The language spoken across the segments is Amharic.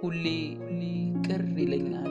ሁሌ ቅር ይለኛል።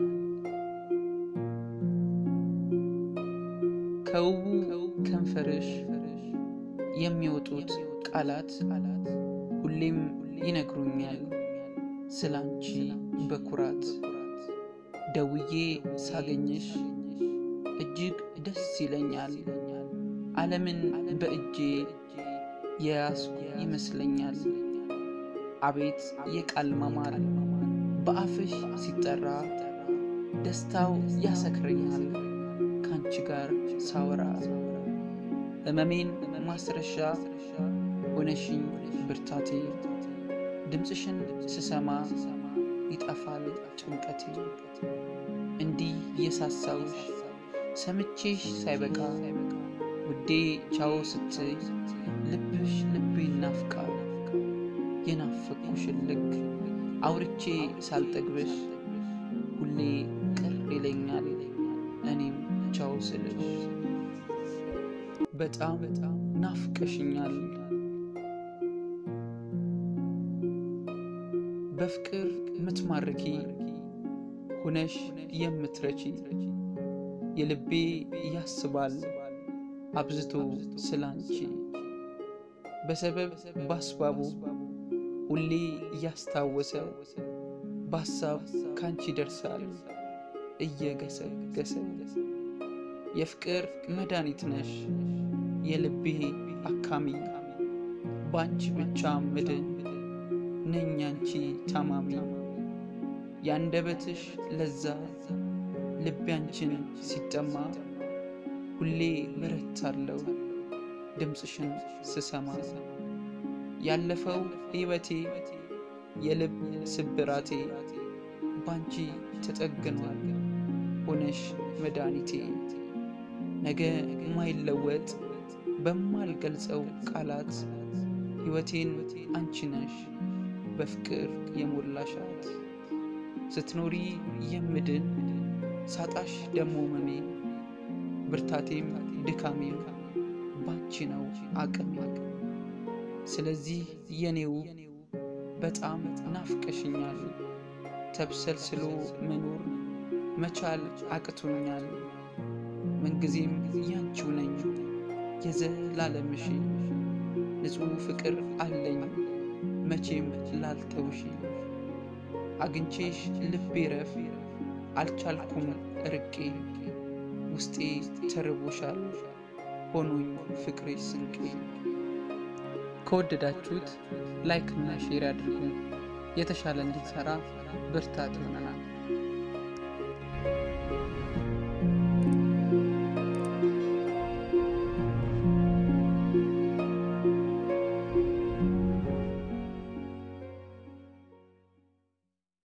ከውቡ ከንፈርሽ የሚወጡት ቃላት ሁሌም ይነግሩኛል ስላንቺ በኩራት ደውዬ ሳገኝሽ እጅግ ደስ ይለኛል። ዓለምን በእጄ የያዝኩ ይመስለኛል። አቤት የቃል ማማር በአፍሽ ሲጠራ ደስታው ያሰክረኛል ካንቺ ጋር ሳወራ ሕመሜን ማስረሻ ሆነሽኝ ብርታቴ ድምፅሽን ስሰማ ይጠፋል ጭንቀቴ እንዲህ የሳሳውሽ ሰምቼሽ ሳይበቃ ውዴ ቻው ስትይ ልብሽ ልቤ ናፍቃል የናፈቅኩሽን ልክ አውርቼ ሳልጠግብሽ ሁሌ ቅር ይለኛል እኔም ቻው ስልሽ በጣም ናፍቀሽኛል በፍቅር ምትማርኪ ሁነሽ የምትረቺ የልቤ ያስባል አብዝቶ ስላንቺ በሰበብ ባስባቡ ሁሌ እያስታወሰ በሀሳብ ካንቺ ደርሳል እየገሰገሰ የፍቅር መድኃኒት ነሽ የልቤ አካሚ በአንቺ ብቻ ምድን ነኝ አንቺ ታማሚ ያንደበትሽ ለዛ ልቤ አንቺን ሲጠማ ሁሌ በረታለው ድምፅሽን ስሰማ ያለፈው ሕይወቴ የልብ ስብራቴ ባንቺ ተጠግኗል ሆነሽ መድኃኒቴ ነገ ማይለወጥ በማልገልጸው ቃላት ሕይወቴን አንቺ ነሽ በፍቅር የሞላሻት ስትኖሪ የምድን ሳጣሽ ደሞ መሜ ብርታቴም ድካሜም ባንቺ ነው አቅሜ ስለዚህ የኔው በጣም ናፍቀሽኛል ተብሰልስሎ መኖር መቻል አቅቶኛል ምንጊዜም ያንቺው ነኝ የዘላለምሽ ንጹሕ ፍቅር አለኝ መቼም ላልተውሽ አግኝቼሽ ልቤ ረፍ አልቻልኩም ርቄ ውስጤ ተርቦሻል ሆኖኝ ፍቅሬ ስንቄ ከወደዳችሁት ላይክ እና ሼር ያድርጉ የተሻለ እንድንሰራ ብርታት ይሆነናል